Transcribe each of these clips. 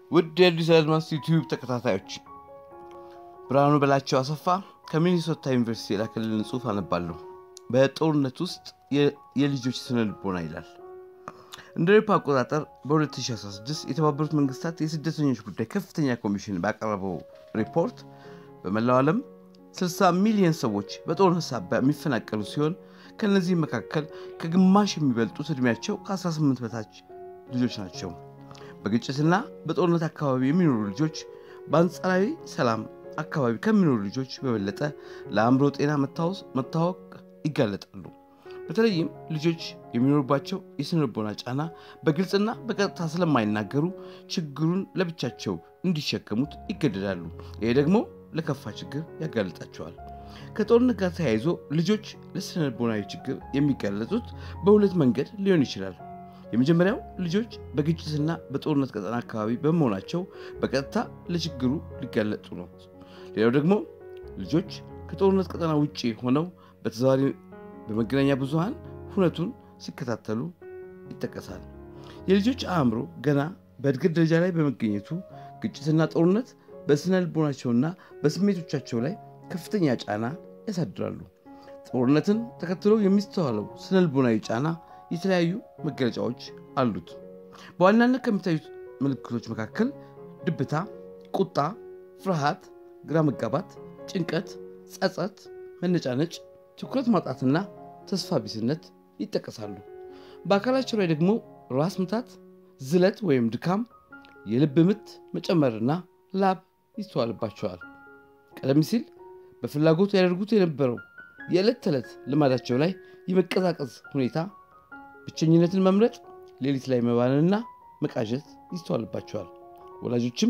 ውድ የአዲስ አድማስ ዩቲዩብ ተከታታዮች ብርሃኑ በላቸው አሰፋ ከሚኒሶታ ዩኒቨርሲቲ የላከልን ጽሑፍ አነባለሁ። በጦርነት ውስጥ የልጆች ስነ ልቦና ይላል። እንደ አውሮፓ አቆጣጠር በ2016 የተባበሩት መንግስታት የስደተኞች ጉዳይ ከፍተኛ ኮሚሽን ባቀረበው ሪፖርት በመላው ዓለም 60 ሚሊዮን ሰዎች በጦርነት ሳቢያ የሚፈናቀሉ ሲሆን ከእነዚህም መካከል ከግማሽ የሚበልጡት ዕድሜያቸው ከ18 በታች ልጆች ናቸው። በግጭትና በጦርነት አካባቢ የሚኖሩ ልጆች በአንጻራዊ ሰላም አካባቢ ከሚኖሩ ልጆች በበለጠ ለአእምሮ ጤና መታወቅ ይጋለጣሉ። በተለይም ልጆች የሚኖሩባቸው የስነ ልቦና ጫና በግልጽና በቀጥታ ስለማይናገሩ ችግሩን ለብቻቸው እንዲሸከሙት ይገደዳሉ። ይሄ ደግሞ ለከፋ ችግር ያጋልጣቸዋል። ከጦርነት ጋር ተያይዞ ልጆች ለስነ ልቦናዊ ችግር የሚጋለጡት በሁለት መንገድ ሊሆን ይችላል። የመጀመሪያው ልጆች በግጭትና በጦርነት ቀጠና አካባቢ በመሆናቸው በቀጥታ ለችግሩ ሊጋለጡ ነው። ሌላው ደግሞ ልጆች ከጦርነት ቀጠና ውጭ ሆነው በተዘዋዋሪ በመገናኛ ብዙሃን ሁነቱን ሲከታተሉ ይጠቀሳል። የልጆች አእምሮ ገና በእድገት ደረጃ ላይ በመገኘቱ ግጭትና ጦርነት በስነ ልቦናቸውና በስሜቶቻቸው ላይ ከፍተኛ ጫና ያሳድራሉ። ጦርነትን ተከትሎ የሚስተዋለው ስነ ልቦናዊ ጫና የተለያዩ መገለጫዎች አሉት። በዋናነት ከሚታዩት ምልክቶች መካከል ድብታ፣ ቁጣ፣ ፍርሃት፣ ግራ መጋባት፣ ጭንቀት፣ ጸጸት፣ መነጫነጭ፣ ትኩረት ማጣትና ተስፋ ቢስነት ይጠቀሳሉ። በአካላቸው ላይ ደግሞ ራስ ምታት፣ ዝለት ወይም ድካም፣ የልብ ምት መጨመርና ላብ ይስተዋልባቸዋል። ቀደም ሲል በፍላጎት ያደርጉት የነበረው የዕለት ተዕለት ልማዳቸው ላይ የመቀዛቀዝ ሁኔታ ብቸኝነትን መምረጥ፣ ሌሊት ላይ መባንንና መቃዠት ይስተዋልባቸዋል። ወላጆችም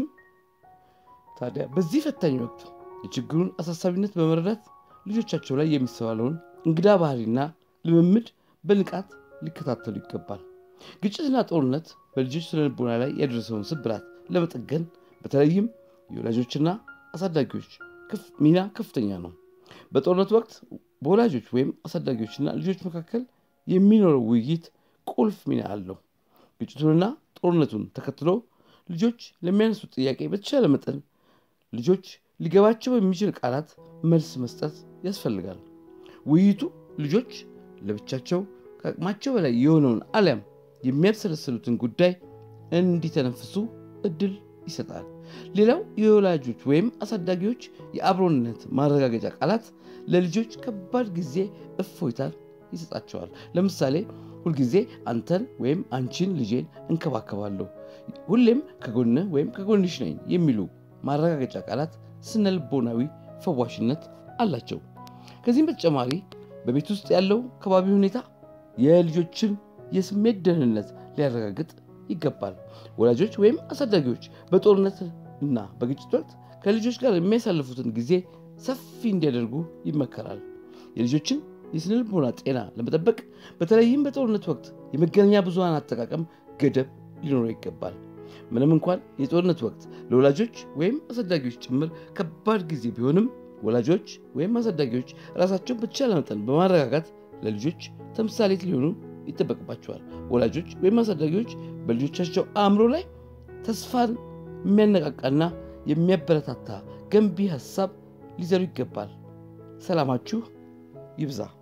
ታዲያ በዚህ ፈታኝ ወቅት የችግሩን አሳሳቢነት በመረዳት ልጆቻቸው ላይ የሚስተዋለውን እንግዳ ባህሪና ልምምድ በንቃት ሊከታተሉ ይገባል። ግጭትና ጦርነት በልጆች ስነልቦና ላይ ያደረሰውን ስብራት ለመጠገን በተለይም የወላጆችና አሳዳጊዎች ሚና ከፍተኛ ነው። በጦርነት ወቅት በወላጆች ወይም አሳዳጊዎችና ልጆች መካከል የሚኖረው ውይይት ቁልፍ ሚና አለው። ግጭቱንና ጦርነቱን ተከትሎ ልጆች ለሚያነሱት ጥያቄ በተቻለ መጠን ልጆች ሊገባቸው በሚችል ቃላት መልስ መስጠት ያስፈልጋል። ውይይቱ ልጆች ለብቻቸው ከአቅማቸው በላይ የሆነውን አሊያም የሚያብሰለስሉትን ጉዳይ እንዲተነፍሱ እድል ይሰጣል። ሌላው የወላጆች ወይም አሳዳጊዎች የአብሮነት ማረጋገጫ ቃላት ለልጆች ከባድ ጊዜ እፎይታን ይሰጣቸዋል። ለምሳሌ ሁልጊዜ አንተን ወይም አንቺን ልጄን እንከባከባለሁ፣ ሁሌም ከጎንህ ወይም ከጎንሽ ነኝ የሚሉ ማረጋገጫ ቃላት ስነ ልቦናዊ ፈዋሽነት አላቸው። ከዚህም በተጨማሪ በቤት ውስጥ ያለው ከባቢ ሁኔታ የልጆችን የስሜት ደህንነት ሊያረጋግጥ ይገባል። ወላጆች ወይም አሳዳጊዎች በጦርነት እና በግጭት ወቅት ከልጆች ጋር የሚያሳልፉትን ጊዜ ሰፊ እንዲያደርጉ ይመከራል። የልጆችን የስነ ልቦና ጤና ለመጠበቅ በተለይም በጦርነት ወቅት የመገናኛ ብዙሃን አጠቃቀም ገደብ ሊኖረው ይገባል። ምንም እንኳን የጦርነት ወቅት ለወላጆች ወይም አሳዳጊዎች ጭምር ከባድ ጊዜ ቢሆንም ወላጆች ወይም አሳዳጊዎች ራሳቸውን በተቻለ መጠን በማረጋጋት ለልጆች ተምሳሌት ሊሆኑ ይጠበቅባቸዋል። ወላጆች ወይም አሳዳጊዎች በልጆቻቸው አእምሮ ላይ ተስፋን የሚያነቃቃና የሚያበረታታ ገንቢ ሀሳብ ሊዘሩ ይገባል። ሰላማችሁ ይብዛ።